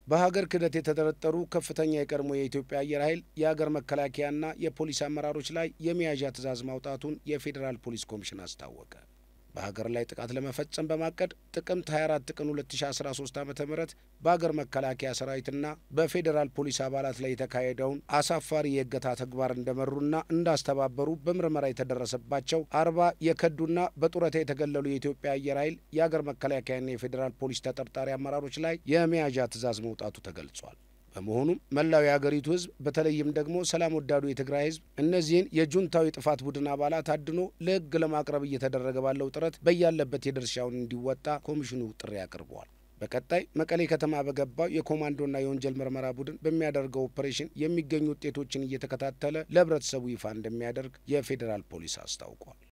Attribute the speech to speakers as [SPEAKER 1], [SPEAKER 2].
[SPEAKER 1] በሀገር ክህደት የተጠረጠሩ ከፍተኛ የቀድሞ የኢትዮጵያ አየር ኃይል የሀገር መከላከያና የፖሊስ አመራሮች ላይ የመያዣ ትዕዛዝ ማውጣቱን የፌዴራል ፖሊስ ኮሚሽን አስታወቀ። በሀገር ላይ ጥቃት ለመፈጸም በማቀድ ጥቅምት 24 ቀን 2013 ዓ ም በሀገር መከላከያ ሰራዊትና በፌዴራል ፖሊስ አባላት ላይ የተካሄደውን አሳፋሪ የእገታ ተግባር እንደመሩና እንዳስተባበሩ በምርመራ የተደረሰባቸው አርባ የከዱና በጡረታ የተገለሉ የኢትዮጵያ አየር ኃይል የሀገር መከላከያና የፌዴራል ፖሊስ ተጠርጣሪ አመራሮች ላይ የመያዣ ትዕዛዝ መውጣቱ ተገልጿል። በመሆኑም መላው የሀገሪቱ ሕዝብ በተለይም ደግሞ ሰላም ወዳዱ የትግራይ ሕዝብ እነዚህን የጁንታዊ ጥፋት ቡድን አባላት አድኖ ለሕግ ለማቅረብ እየተደረገ ባለው ጥረት በያለበት የድርሻውን እንዲወጣ ኮሚሽኑ ጥሪ አቅርበዋል። በቀጣይ መቀሌ ከተማ በገባው የኮማንዶና የወንጀል ምርመራ ቡድን በሚያደርገው ኦፕሬሽን የሚገኙ ውጤቶችን እየተከታተለ ለሕብረተሰቡ ይፋ እንደሚያደርግ የፌዴራል ፖሊስ አስታውቋል።